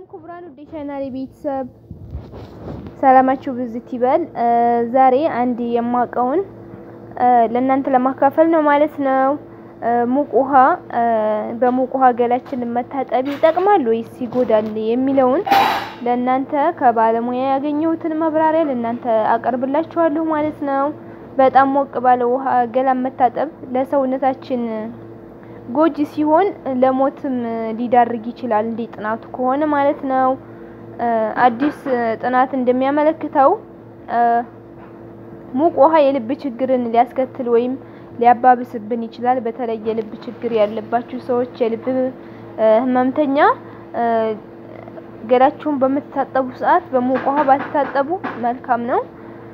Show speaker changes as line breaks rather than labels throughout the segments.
ሰላም ክቡራን ውድ ቻናሌ ቤተሰብ ሰላማችሁ ብዝት ይበል። ዛሬ አንድ የማውቀውን ለእናንተ ለማካፈል ነው ማለት ነው። ሙቅ ውሃ በሙቅ ውሃ ገላችንን መታጠብ ይጠቅማል ወይስ ይጎዳል የሚለውን ለእናንተ ከባለሙያ ያገኘሁትን ማብራሪያ ለእናንተ አቀርብላችኋለሁ ማለት ነው። በጣም ሞቅ ባለ ውሃ ገላን መታጠብ ለሰውነታችን ጎጂ ሲሆን ለሞትም ሊዳርግ ይችላል፣ እንደ ጥናቱ ከሆነ ማለት ነው። አዲስ ጥናት እንደሚያመለክተው ሙቅ ውሃ የልብ ችግርን ሊያስከትል ወይም ሊያባብስብን ይችላል። በተለይ የልብ ችግር ያለባችሁ ሰዎች፣ የልብ ህመምተኛ ገላችሁን በምትታጠቡ ሰዓት በሙቅ ውሃ ባትታጠቡ መልካም ነው።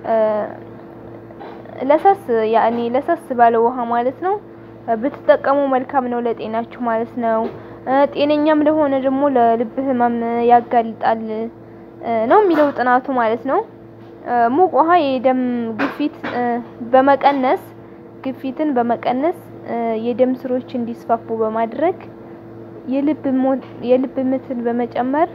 ለሰስ ያኔ ለሰስ ባለ ውሃ ማለት ነው ብትጠቀሙ መልካም ነው ለጤናችሁ ማለት ነው። ጤነኛም ለሆነ ደግሞ ለልብ ህመም ያጋልጣል ነው የሚለው ጥናቱ ማለት ነው። ሙቅ ውሃ የደም ግፊት በመቀነስ ግፊትን በመቀነስ የደም ስሮች እንዲስፋፉ በማድረግ የልብ የልብ ምትን በመጨመር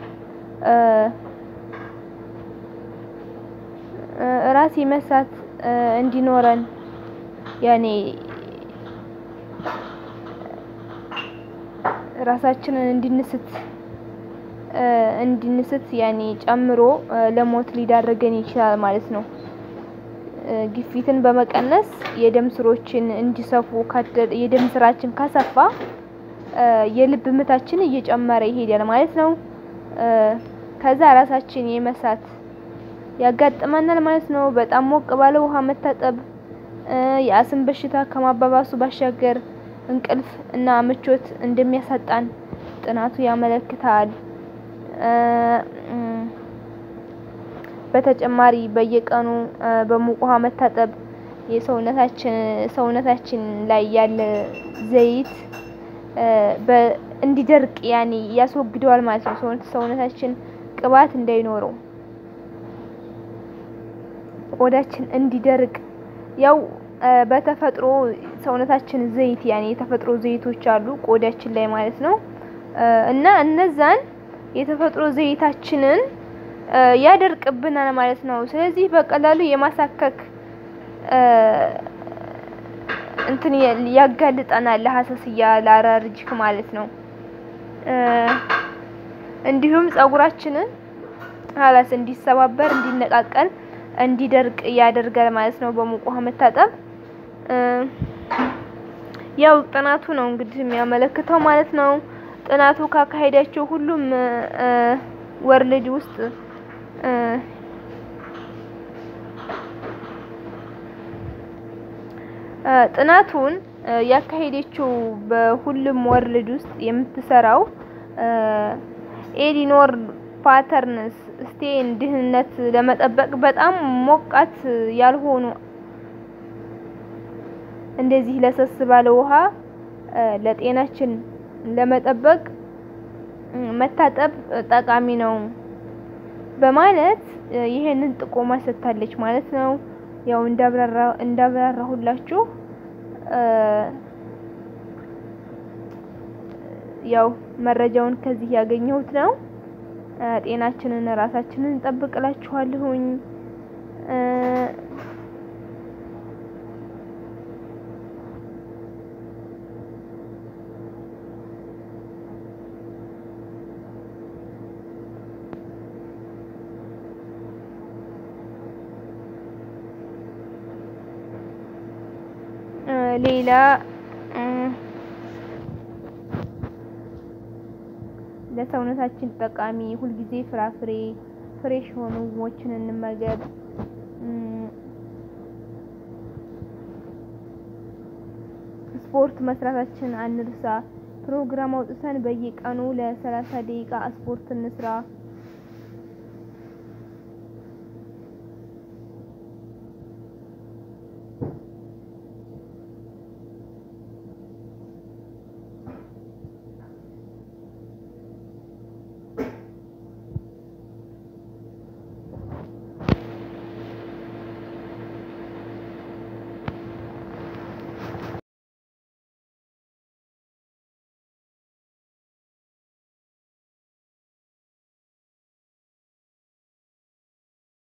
ራስ የመሳት እንዲኖረን ያኔ ራሳችንን እንድንስት እንድንስት ያኔ ጨምሮ ለሞት ሊዳረገን ይችላል ማለት ነው። ግፊትን በመቀነስ የደም ስሮችን እንዲሰፉ የደም ስራችን ካሰፋ የልብ ምታችን እየጨመረ ይሄዳል ማለት ነው። ከዛ ራሳችን የመሳት ያጋጥመናል ማለት ነው። በጣም ሞቅ ባለ ውሃ መታጠብ የአስም በሽታ ከማባባሱ ባሻገር እንቅልፍ እና ምቾት እንደሚያሳጣን ጥናቱ ያመለክታል። በተጨማሪ በየቀኑ በሙቅ ውሃ መታጠብ የሰውነታችን ሰውነታችን ላይ ያለ ዘይት እንዲደርቅ ያኔ ያስወግደዋል ማለት ነው። ሰውነታችን ቅባት እንዳይኖረው ቆዳችን እንዲደርቅ ያው በተፈጥሮ ሰውነታችን ዘይት ያኔ የተፈጥሮ ዘይቶች አሉ ቆዳችን ላይ ማለት ነው። እና እነዛን የተፈጥሮ ዘይታችንን ያደርቅብናል ማለት ነው። ስለዚህ በቀላሉ የማሳከክ እንትን ያጋልጠናል ለሀሰስያ ለአለርጂክ ማለት ነው። እንዲሁም ፀጉራችንን ሀላስ እንዲሰባበር እንዲነቃቀል እንዲደርቅ ያደርጋል ማለት ነው። በሙቅ ውሃ መታጠብ ያው ጥናቱ ነው እንግዲህ የሚያመለክተው ማለት ነው። ጥናቱ ካካሄዳቸው ሁሉም ወርልድ ውስጥ ጥናቱን ያካሄደችው በሁሉም ወርልድ ውስጥ የምትሰራው ኤሊኖር ፓተርንስ ስቴን ድህነት ለመጠበቅ በጣም ሞቃት ያልሆኑ እንደዚህ ለሰስ ባለ ውሃ ለጤናችን ለመጠበቅ መታጠብ ጠቃሚ ነው በማለት ይሄንን ጥቆማ ሰጥታለች ማለት ነው። ያው እንዳብራራ እንዳብራራሁላችሁ ያው መረጃውን ከዚህ ያገኘሁት ነው። ጤናችንን ራሳችንን እንጠብቅላችኋለሁኝ። ሌላ ለሰውነታችን ጠቃሚ ሁልጊዜ ፍራፍሬ ፍሬሽ የሆኑ ምግቦችን እንመገብ። ስፖርት መስራታችን አንርሳ። ፕሮግራም አውጥተን በየቀኑ ለሰላሳ ደቂቃ ስፖርት እንስራ።